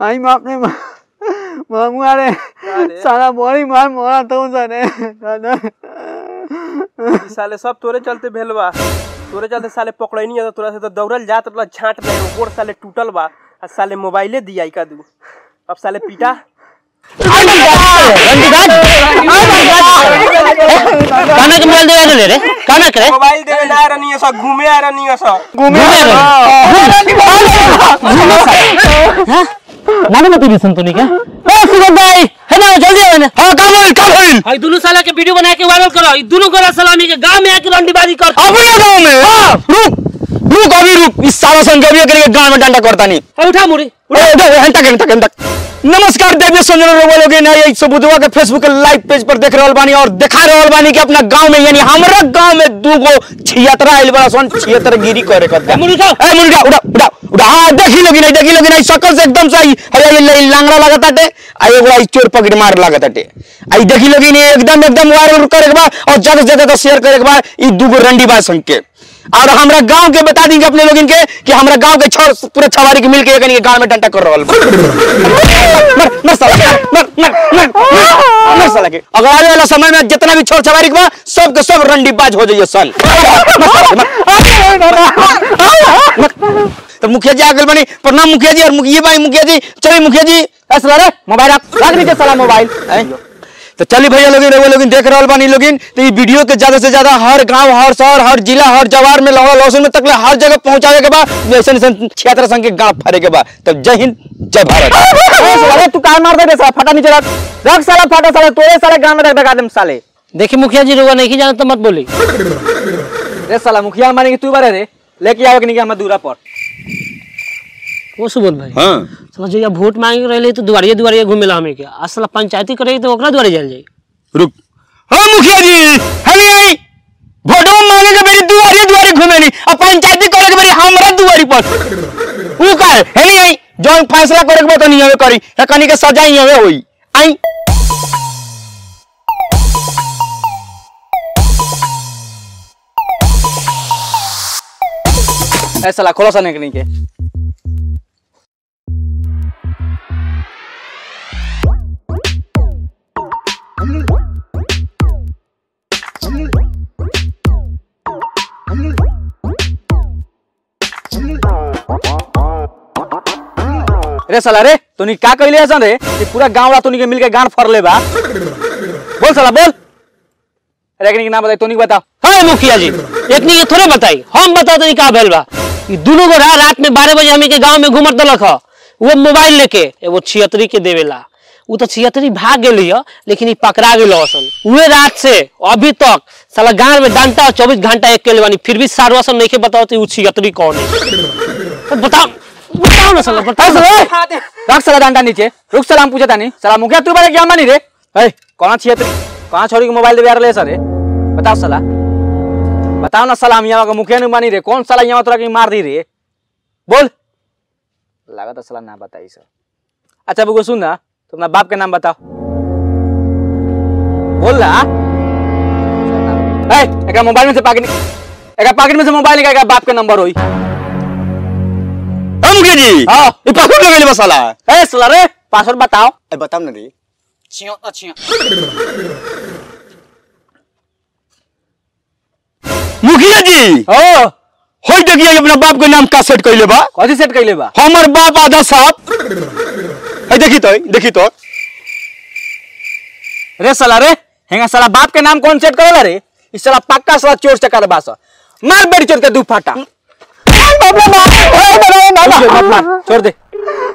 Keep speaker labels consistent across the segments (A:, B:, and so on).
A: आई बाप रे मामू अरे
B: अरे?
A: साला बड़ी मार मोरा तो सने दादा
B: ई साले सब तोरे चलते भेल बा तोरे चलते साले पकड़ैनी है तो तोरा से तो दौड़ल जात रहा झाट में गोड़ साले टूटल बा आ साले मोबाइले दिया का दू अब साले पीटा
C: काना के मोबाइल दे ले रे काना करे
B: मोबाइल देवे ना रहनी है सब घूमे आ रहनी है सब
A: घूमे
C: नाना मत भी सुन तो नहीं क्या ओ सुगंध भाई है ना जल्दी आवे ना हां काम होइल काम होइल
D: भाई दोनों साला के वीडियो बना के वायरल करो ई दोनों गोरा सलामी के गांव में आके रंडीबाजी कर
C: अपने गांव में हां रुक रुक अभी रुक इस सारा संजय के गांव में डंडा करता नहीं
D: ए, उठा मुड़ी
C: ए, दे, हन तक, हन तक, हन तक। नमस्कार देवी संजन रउआ लोग ना ये सबुदवा के फेसबुक के लाइव पेज पर देख रहल बानी और दिखा रहल बानी कि अपना गांव में यानी हमरा गांव में दू गो छियतरा आइल बड़ा सन छियतर गिरी करे करता
D: मुड़ी उठाओ।
C: ए मुड़ी उठा उठा उठा उठा हां देखी लोगी नहीं देखी लोगी नहीं शकल से एकदम सही है ये ले लांगड़ा लागत आटे आ एगो आई चोर पकड़ मार लागत आटे आई देखी लोगी नहीं एकदम एकदम वायरल करे के बा और जगह जगह तो शेयर करे के बा ई दू गो रंडी बा संग के और हमरा गांव के बता दी अपने लोगन के कि हमरा गांव के छोर पूरे छवारी के मिल के एकनी के गांव में डंटा कर रहल बा मर मर साला मर मर मर मर मर साला के अगर आने वाला समय में जितना भी छोर छवारी के बा सब के सब रंडी बाज हो जाइए सन मर साला के, मर मर तो मुखिया जी आगल बनी प्रणाम मुखिया जी और मुखिया भाई मुखिया जी चलिए मुखिया जी ऐसा रे मोबाइल रख रख नीचे साला मोबाइल हैं? तो चलिए भैया लोग रउआ लोग देख रहल बानी लोगिन तो ये वीडियो के ज्यादा से ज्यादा हर गांव हर शहर हर जिला हर जवार में लौड़ा लौसन में तक ले हर जगह पहुंचावे के बाद ऐसे ऐसे क्षेत्र संग के गांव फरे के बाद तब जय हिंद जय भारत
A: अरे तू काय मार दे साला फटा नीचे रख रख साला फटा साला तोरे साले गांव में रख दगा देम साले
D: देखिए मुखिया जी रुआ नहीं जाना तो मत बोली
A: रे साला मुखिया माने कि तू बारे रे लेके आओ कि नहीं हम दूरा पर
D: वो सुबोध भाई
C: हां
D: समझ जइया वोट मांगे रहे तो दुआरिये दुआरिये घूमेला हमें के आज साला पंचायती करे तो ओकरा द्वारे जाल जाई
C: रुक हां मुखिया जी हनी आई वोटो मांगे के मेरी दुआरी दुआरी घूमे नहीं अब पंचायती करे के मेरी हमरा दुआरी पर ऊ का है नहीं आई जौन फैसला करे के बा तो नहीं हवे करी है कनी के सजा ही हवे होई आई
A: ए साला खोलो सा नहीं के रे साला रे तूनी का कइले हसन रे कि पूरा गांव वाला तूनी के मिलके गान फरले बा बोल साला बोल रेकनी के नाम बताई तूनी के बताओ
D: हाँ मुखिया जी इतनी के थोड़े बताई हम बता दे का भेल बा ई दोनों गोरा रात में बारह बजे हमें के गांव में घूमत दलक ह वो मोबाइल लेके एगो छियतरी के देवेला उ तो छियतरी भाग गेली ह लेकिन ई पकड़ा गेल असन उहे रात से अभी तक साला गांव में डंटा चौबीस घंटा एक के बानी फिर भी सारवा सब नहीं के बताओ तो उ छियतरी कौन है तो बताओ बताओ ना साला बताओ साला
A: रख साला डंडा नीचे रुक साला हम पूछे तानी साला मुखिया तू बारे क्या मानी रे ए कौन छिए तू कहां छोड़ी के मोबाइल दे यार ले सर बताओ साला बताओ ना साला हम यहाँ का मुखिया नहीं मानी रे कौन साला यहाँ तोरा के मार दी रे बोल लगा तो साला ना बताई सर अच्छा बुगो सुन ना तो अपना बाप के नाम बताओ बोल ना ए एक मोबाइल में से पाकिट एक पाकिट में से मोबाइल निकाल के बाप के नंबर होई
C: हां मुखिया जी
A: हाँ।
C: ई पासवर्ड लगेले बा साला
A: ए साला रे पासवर्ड बताओ
C: ए बताओ ना रे
A: छियो छियो
C: मुखिया जी
A: ओ
C: होई देखिए अपना बाप के नाम का सेट कइले बा
A: कथी सेट कइले बा
C: हमर बाप आधा साहब है देखी तो देखी तो
A: रे साला रे हेंगा साला बाप के नाम कौन सेट करेला रे इस साला पक्का साला चोर चकार बास मार बेटी चोर के दू फाटा मत मार, छोड़ दे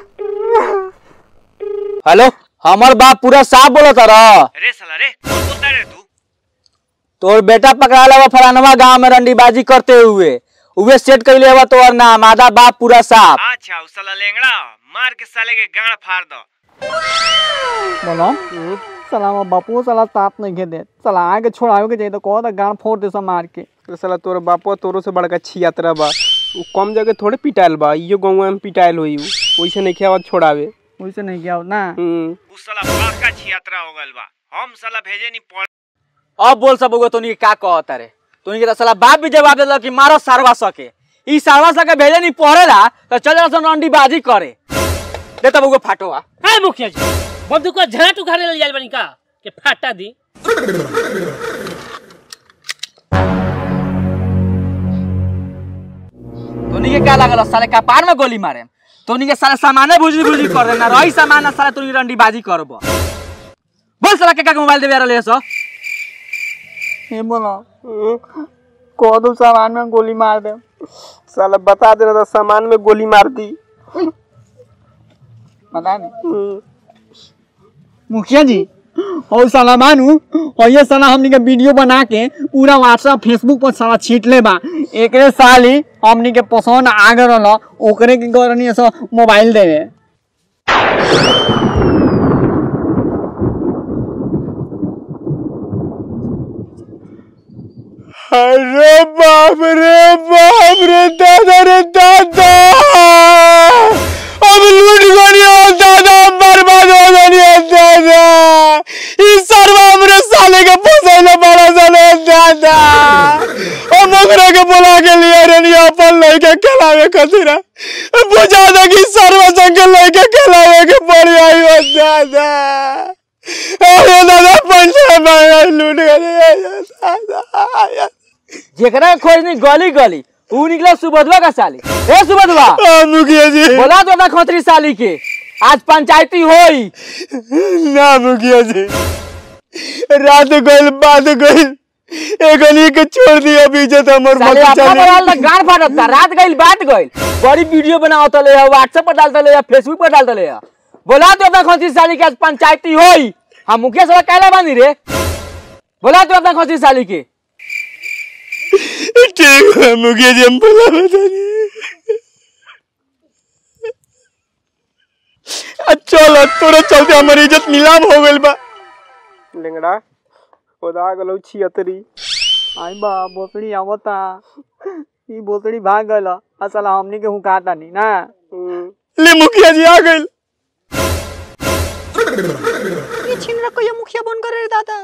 A: हेलो हमर बाप पूरा साफ बोलो तारा
D: अरे साला रे कौन बोलता रे तू
A: तोर बेटा पकड़ा ला फलानवा गांव में रंडीबाजी करते हुए उहे सेट कइले हवा तोर नाम आधा बाप पूरा साफ
D: अच्छा उ साला लेंगड़ा मार के साले के गाड़ फाड़ दो
A: बोलो साला हमार बापू साला साथ नहीं दे साला आगे छोड़ावे के चाहिए तो कहो तो गांव फोड़ दे सब मार के
B: अरे साला तोर बापो तोरो से बड़का छियातरा बा उ कम जगह थोड़े पिटाइल बा इयो गाँव में पिटाइल होई उ वैसे नहीं खेवा छोड़ावे
A: वैसे नहीं किया ना
B: हम्म
D: उ साला बड़का छियात्रा हो गइल बा हम साला भेजे नहीं पड़
A: अब बोल सब होगा तोनी के का कहता रे तोनी के तो साला बाप भी जवाब देला कि मारो सारवा सके ई सारवा सके भेजे नहीं पढ़ेला तो चल जा सन अंडी बाजी करे दे तब वो फाटो आ
D: है मुखिया जी बंदूक को झाट उखाड़े ले जाइल बनी का के फाटा दी
A: तोनी के क्या लागल साले कपार में गोली मारे तोनी के साले सामाने भुजी भुजी कर देना रही सामान ना साले तोनी रंडीबाजी करब बोल साला के का मोबाइल देबे रहले सो
E: ये बोलो कह दो सामान में गोली मार दे
B: साला बता दे रहा था सामान में गोली मार दी
E: पता नहीं मुखिया जी और साला मानू और ये साला हमनी के वीडियो बना के पूरा व्हाट्सएप फेसबुक पर साला छीट ले बा एकरे साली हमनी के पसंद आ गए रहल ओकरे के करनी सो मोबाइल देवे
C: अरे बाप रे बाप रे दादा रे दादा अब लूट गनी हो दादा बर्बाद हो गनी हो दादा इस सर्व हमरे साले के फसैले बड़ा साले दादा ओ मोगरा के बुला के लिए रे नहीं अपन लइके खेलावे खातिर बुझा दे कि सर्व संग लइके खेलावे के पड़ी आई हो दादा अरे दादा पंचा में लूट गनी दादा
A: जेकरा के खोज नहीं गली गली ऊ निकला सुबधवा का साली ए सुबधवा
C: आ, मुखिया जी
A: बोला तो अपना खोतरी साली के आज पंचायती होई
C: ना मुखिया जी रात गइल बात गइल एगनी के छोड़ दिया बीजत हमर
A: साले
C: मत
A: अपना
C: चले
A: मोबाइल तक गान फाटत था रात गइल बात गइल बड़ी वीडियो बनावत ले व्हाट्सएप पर डालत ले फेसबुक पर डालत ले बोला तो अपना खोतरी साली के आज पंचायती होई हम मुखिया सभा कहला बानी रे बोला तो अपना खोतरी साली के
C: ठीक है मुखिया जी हम बोला बता नहीं चलो तोरे चलते हमारी इज्जत नीलाम हो गइल बा
B: लेंगड़ा खुदा गलो छियतरी
E: आई बा बोतड़ी आवता ई बोतड़ी भाग गल असल हमनी के हुकाता नहीं ना
C: ले मुखिया जी आ गइल
E: ये छिनरा को ये मुखिया बन करे रे दादा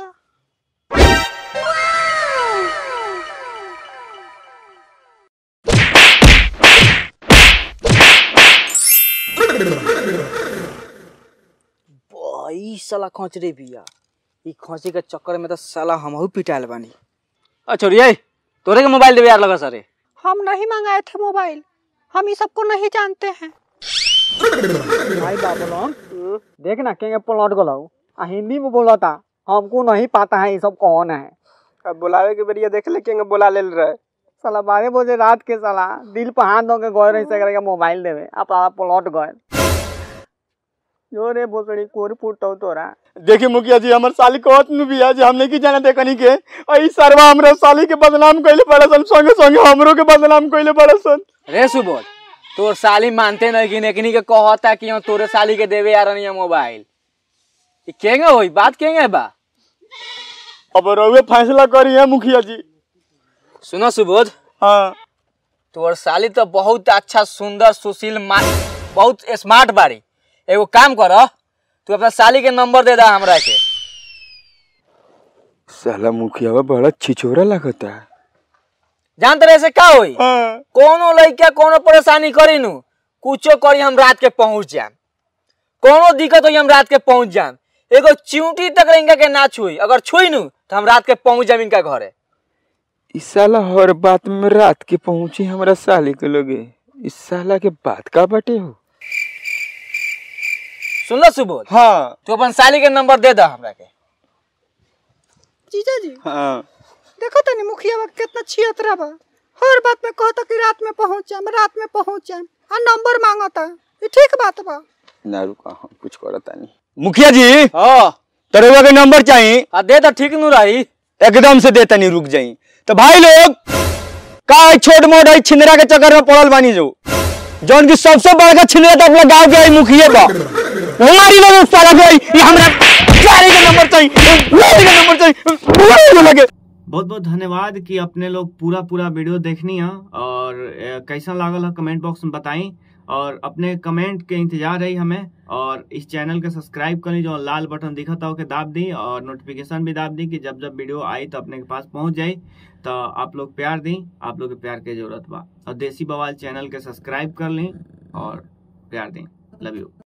A: ई साला खोचरे बिया ई खोचे के चक्कर में तो साला हमहू पिटाइल बानी अ छोड़िए तोरे के मोबाइल देबे यार लगा सरे
E: हम नहीं मंगाए थे मोबाइल हम ये सबको नहीं जानते हैं भाई बाबूलाल देख ना के पलट गलो आ हिंदी में बोला था हमको नहीं पता है ये सब कौन है
B: अब बुलावे के बेरिया देख ले के बोला ले रहे
E: साला बारह बजे रात के साला दिल पर हाथ दो के गए रही से करके मोबाइल देवे आप आप पलट गए जो रे बोतड़ी कोर फुटो तोरा
C: देखिए मुखिया जी हमर साली कहत नु बिया जे हम नहीं की जाना देखनी के ई सरवा हमरा साली के बदनाम कइले बड़ा सन संगे संगे हमरो के बदनाम कइले बड़ा सन
A: रे सुबोध तोर साली मानते नहीं कि नेकनी के कहता कि हम तोरे साली के देवे यार नहीं मोबाइल ई केंगे होई बात केंगे बा
C: अब रउए फैसला करी है मुखिया जी
A: सुनो सुबोध
C: हाँ
A: तोर साली तो बहुत अच्छा सुंदर सुशील मा बहुत स्मार्ट बाड़ी एगो काम कर तू अपना साली के नंबर दे दा हमरा के
C: साला मुखिया बड़ा छिछोरा लगता है
A: जानते रहे से का होई
C: हाँ
A: कोनो लड़का कोनो परेशानी करी नु कुछो करी हम रात के पहुंच जाम कोनो दिक्कत होई हम रात के पहुंच जाम एगो चिंटी तक इनका के ना छुई अगर छुई नु तो हम रात के पहुंच जाम इनका घरे
C: इस साला हर बात में रात के पहुंची हमरा साली के लगे इस साला के बात का बटे हो
A: सुन लो सुबोध
C: हाँ
A: तू अपन साली के नंबर दे दा हमरा के
E: जीजा जी
C: हाँ
E: देखो तनी मुखिया बा कितना छियतरा बा हर बात में कहता कि रात में पहुंच जाए रात में पहुंच जाए आ नंबर मांगता ये ठीक बात बा
C: ना रुका हम कुछ करता नहीं मुखिया जी
A: हां
C: तरुआ के नंबर चाहिए
A: आ दे दा ठीक नु रही
C: एकदम से देता नहीं रुक जाई तो भाई लोग का है छोट मोट है छिंदरा के चक्कर में पड़ल बानी जो जौन की सबसे बड़का छिंदरा तो अपना गांव के है मुखिया बा हमारी लोग साला के है, ये हमरा गाड़ी का नंबर चाहिए गाड़ी का नंबर चाहिए गाड़ी लगे
F: बहुत बहुत धन्यवाद कि अपने लोग पूरा पूरा वीडियो देखनी है और अ, कैसा लागल है कमेंट बॉक्स में बताई और अपने कमेंट के इंतजार रही हमें और इस चैनल के सब्सक्राइब कर ली जो लाल बटन दिखता हो के दाब दी और नोटिफिकेशन भी दाब दी कि जब जब वीडियो आई तो अपने के पास पहुंच जाई तो आप लोग प्यार दी आप लोग के प्यार के जरूरत बा और देसी बवाल चैनल के सब्सक्राइब कर ली और प्यार दी लव यू